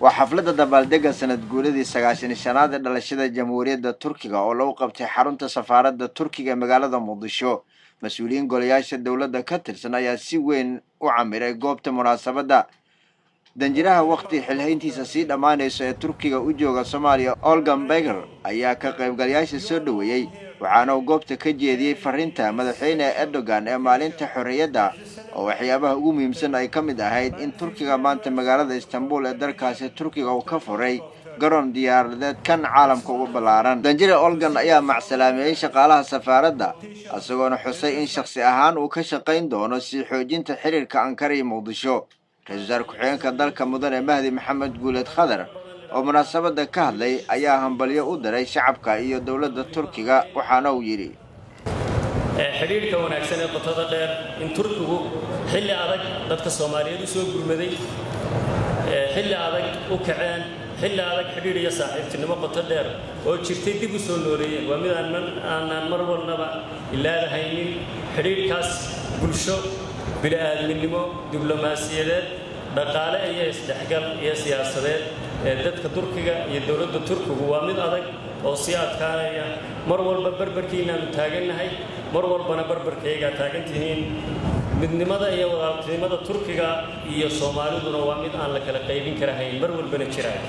waa xafladda dabaaldega sanad guuladii sagaashan shanaad ee dhalashada jamhuuriyadda turkiga oo lagu qabtay xarunta safaaradda turkiga ee magaalada muqdisho mas-uuliyiin golayaasha dowladda ka tirsan ayaa si weyn u camiray goobta munaasabadda danjiraha wakti xilhayntiisa sii dhammaanayso ee turkiga u jooga soomaaliya olgan beger ayaa ka qaybgalayaasha soo dhoweeyey waxaana uu goobta ka jeediyey fariinta madaxweyne erdogan ee maalinta xorriyadda oo waxyaabaha ugu muhiimsan ay ka mid ahayd in turkiga maanta magaalada istanbul ee dalkaasi turkiga uu ka furay garoon diyaaradeed kan caalamka ugu ballaaran danjire olgan ayaa macsalaameeyey shaqaalaha safaaradda isagoona xusay in shakhsi ahaan uu ka shaqayn doono sii xoojinta xiriirka ankara iyo muqdisho ra-isul wasaar ku-xigeenka dalka mudane mahdi maxamed guuleed khadar oo munaasabadda ka hadlay ayaa hambalyo u diray shacabka iyo dowladda turkiga waxaana uu yidhi xidhiidhka wanaagsan ee qotada dheer in turkigu xilli adag dadka soomaaliyeed u soo gurmaday xilli adag u kaceen xilli adag xidhiidh iyo saaxiibtinimo qoto dheer oo jirtay dib u soo nooleeyeen waa mid aanaan mar walnaba ilaadahaynin xidhiidhkaas bulsho bini'aadminimo diblomaasiyadeed dhaqaale iyo isdhexgal iyo siyaasadeed ee dadka turkiga iyo dowladda turkigu waa mid adag oo sii adkaanaya mar walba barbarkiinaannu taagannahay mar walbana barbarkaygaa taagan tihiin midnimada iyo walaaltinimada turkiga iyo soomaaliduna waa mid aan la kala qaybin karahayn mar walbana jiraan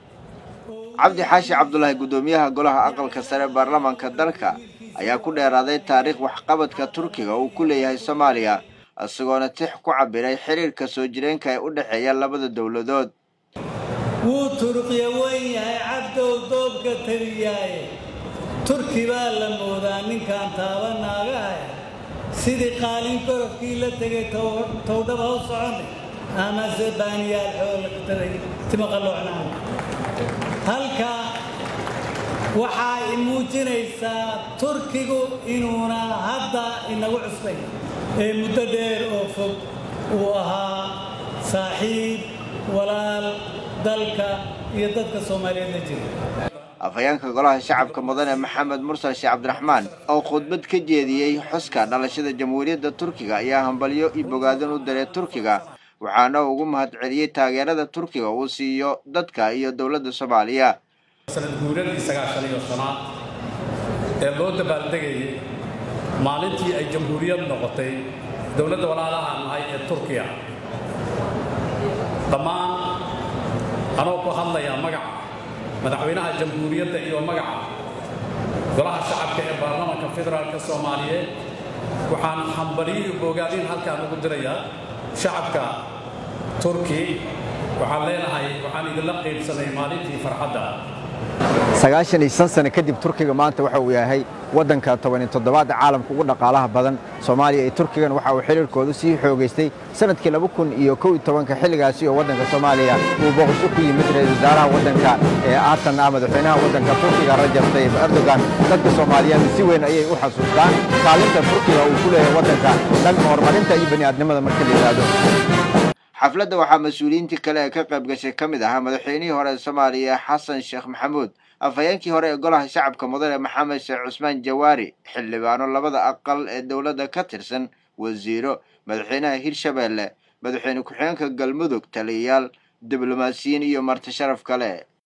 cabdi xaashi cabdulaahi guddoomiyaha golaha aqalka sare baarlamaanka dalka ayaa ku dheeraaday taariikh waxqabadka turkiga uu ku leeyahay soomaaliya isagoona tix ku cabiray xiriirka soo jireenka ee u dhexeeya labada dowladood wuu turqiya weyn yahay cabdow doobka taliyaaye turki baa la moodaa ninkaan taaba naagahay sidii qaalin gorofkii la tegay towdhaba u socone amase baaniyaal xoolataday timaqaloocnaan halka waxaa i muujinaysaa turkigu inuuna hadda inagu cusbay ee muddo dheer oo fog uu ahaa saaxiib walaal dalka iyo dadka soomaaliyeed la jira afhayeenka golaha shacabka mudane maxamed mursal sheekh cabdiraxmaan oo khudbad ka jeediyey xuska dhalashada jamhuuriyadda turkiga ayaa hambalyo iyo bogaadin u diray turkiga waxaana ugu mahad celiyey taageerada turkiga uu siiyo dadka iyo dowladda soomaaliya sanad guuradii sagaashan iyo shanaad ee loo dabaaldegayay maalintii ay jamhuuriyad noqotay dowladda walaalaha nahay ee turkiya dhammaan anoo ku hadlayaa magaca madaxweynaha jamhuuriyadda iyo magaca golaha shacabka ee baarlamaanka federaalka soomaaliyeed waxaan hambaliyo bogaadin halkaan ugu dirayaa shacabka turki waxaan leenahay waxaan idinla qaybsanay maalintii farxadda sagaashan iyo shan sano kadib turkiga maanta waxa uu yahay waddanka tobaniyo toddobaad caalamka ugu dhaqaalaha badan soomaaliya iyo turkigan waxa uu xiriirkoodu sii xoogaystay sanadkii laba kun iyo kow iyo tobanka xilligaasi oo waddanka soomaaliya uu booqasho ku yimid ra-isul wasaaraha waddanka ee aatan ah madaxweynaha waddanka turkiga rajab tayyib erdogan dadka soomaaliyeed si weyn ayay u xasuustaan kaalinta turkiga uu ku leeyahay waddanka dhanka horumarinta iyo bani'aadnimada marka la yidhaahdo xafladda waxaa mas-uuliyiintii kale ee ka qayb gashay ka mid ahaa madaxweynihii hore ee soomaaliya xasan sheekh maxamuud afhayeenkii hore ee golaha shacabka mudane maxamed sheekh cusmaan jawaari xildhibaano labada aqal ee dowladda ka tirsan wasiiro madaxweynaha hirshabeelle madaxweyne ku-xigeenka galmudug taliyayaal diblomaasiyiin iyo marti sharaf kale